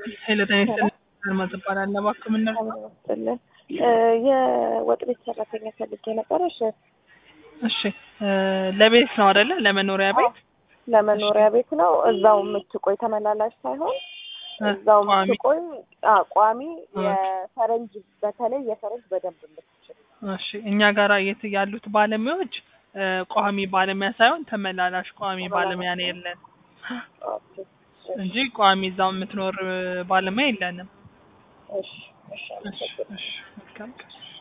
ኃይለ ጤና ይስጥልኝ አልማዝ እባላለሁ። እባክዎ ምን ነበር? ይመስጥልን የወጥ ቤት ሰራተኛ ፈልጌ ነበረ። እሺ እሺ እ ለቤት ነው አይደለ? ለመኖሪያ ቤት ለመኖሪያ ቤት ነው። እዛው የምትቆይ ተመላላሽ ሳይሆን እ እዛው ቋሚ የምትቆይ አ ቋሚ እ የፈረንጅ በተለይ የፈረንጅ በደንብ የምትችል እሺ እኛ ጋራ የት ያሉት ባለሙያዎች እ ቋሚ ባለሙያ ሳይሆን ተመላላሽ ቋሚ ባለሙያ ነው የለን ኦኬ፣ እንጂ ቋሚ እዛው የምትኖር እ ባለሙያ የለንም። እሺ እሺ እሺ አመሰግናለሁ። እሺ መልካም ቀን